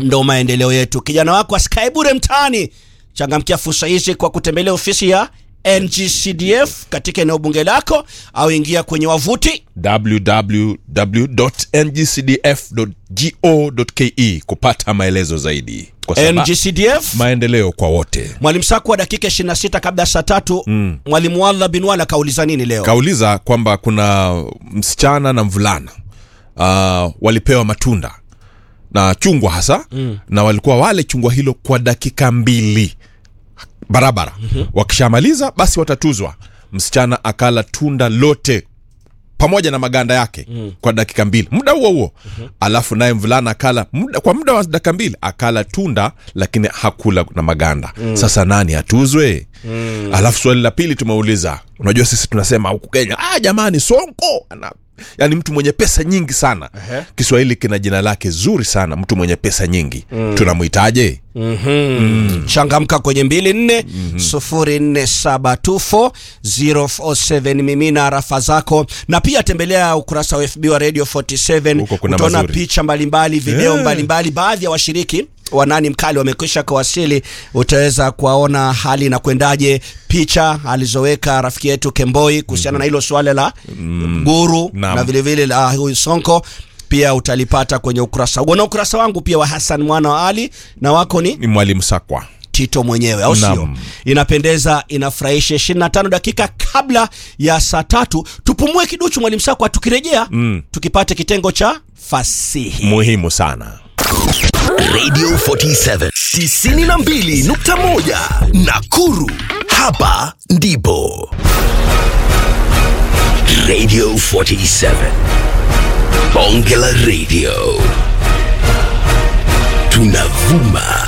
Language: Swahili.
ndo maendeleo yetu. Kijana wako asikae bure mtaani, changamkia fursa hizi kwa kutembelea ofisi ya NGCDF katika eneo bunge lako au ingia kwenye wavuti www.ngcdf.go.ke kupata maelezo zaidi kwa sababu NGCDF. maendeleo kwa wote. Mwalimu Saku wa dakika 26 kabla ya saa tatu Mwalimu Walla Binwala kauliza nini leo? Kauliza kwamba kuna msichana na mvulana uh, walipewa matunda na chungwa hasa mm. na walikuwa wale chungwa hilo kwa dakika mbili barabara mm-hmm. wakishamaliza basi watatuzwa msichana akala tunda lote pamoja na maganda yake mm. kwa dakika mbili muda huo huo mm-hmm. alafu naye mvulana akala muda, kwa muda wa dakika mbili akala tunda lakini hakula na maganda mm. sasa nani atuzwe mm. alafu swali la pili tumeuliza unajua sisi tunasema huku kenya ah, jamani sonko ana yaani mtu mwenye pesa nyingi sana uh-huh. kiswahili kina jina lake zuri sana mtu mwenye pesa nyingi mm. tunamwitaje mm. changamka kwenye mbili nne sufuri nne saba two four zero four seven mimina arafa zako na pia tembelea ukurasa wa fb wa radio 47 Huko kuna utaona mazuri. picha mbalimbali video Yeah. mbalimbali baadhi ya washiriki wanani mkali wamekwisha kuwasili utaweza kuwaona hali na kwendaje picha alizoweka rafiki yetu kemboi kuhusiana na hilo swala la guru Naam. na vilevile la huyu sonko pia utalipata kwenye ukurasa huo na ukurasa wangu pia wa hasan mwana wa ali na wako ni ni mwalimu sakwa tito mwenyewe au sio Naam. inapendeza inafurahisha 25 dakika kabla ya saa tatu tupumue kiduchu mwalimu sakwa tukirejea mm. tukipate kitengo cha fasihi muhimu sana Radio 47 92.1 Nakuru. Hapa ndipo Radio 47 Bonge la Radio. Tunavuma